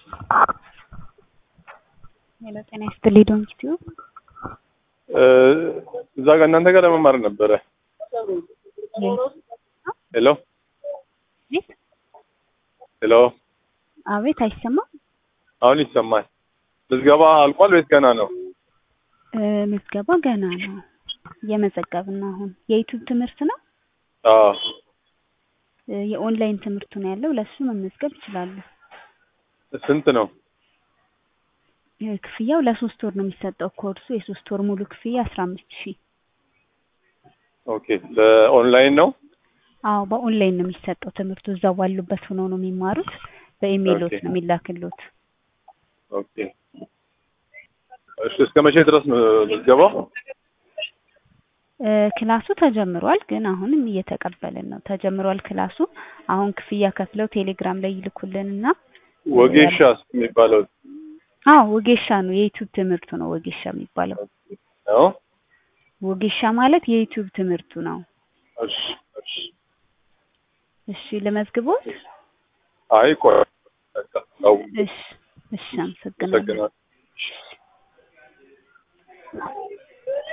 ሄሎ ጤና ይስጥልኝ ዶንኪ ቲዩብ እዛ ጋር እናንተ ጋር ለመማር ነበረ። ሄሎ አቤት ሄሎ፣ አቤት አይሰማም አሁን ይሰማል። ምዝገባ አልቋል ወይስ ገና ነው? እ ምዝገባ ገና ነው እየመዘገብን ነው አሁን የዩቲዩብ ትምህርት ነው አዎ። እ የኦንላይን ትምህርቱ ነው ያለው ለሱ መመዝገብ ይችላሉ ስንት ነው? እ ክፍያው ለሶስት ወር ነው የሚሰጠው ኮርሱ የሶስት ወር ሙሉ ክፍያ አስራ አምስት ሺህ ኦኬ። በኦንላይን ነው? አዎ በኦንላይን ነው የሚሰጠው ትምህርቱ እዛው ባሉበት ሆነው ነው የሚማሩት በኢሜይሎት ኦኬ። ነው የሚላክሎት ኦኬ። እሺ እስከ መቼ ድረስ ነው ምዝገባው? እ ክላሱ ተጀምሯል ግን አሁንም እየተቀበልን ነው ተጀምሯል ክላሱ አሁን ክፍያ ከፍለው ቴሌግራም ላይ ይልኩልንና ወጌሻስ የሚባለው አዎ ወጌሻ ነው የዩቲዩብ ትምህርቱ ነው ወጌሻ የሚባለው ነው? ወጌሻ ማለት የዩቲዩብ ትምህርቱ ነው እሺ እሺ። እሺ ልመዝግቦት አይ ቆይ በቃ ተው። እሺ እሺ አመሰግናለሁ አመሰግናለሁ።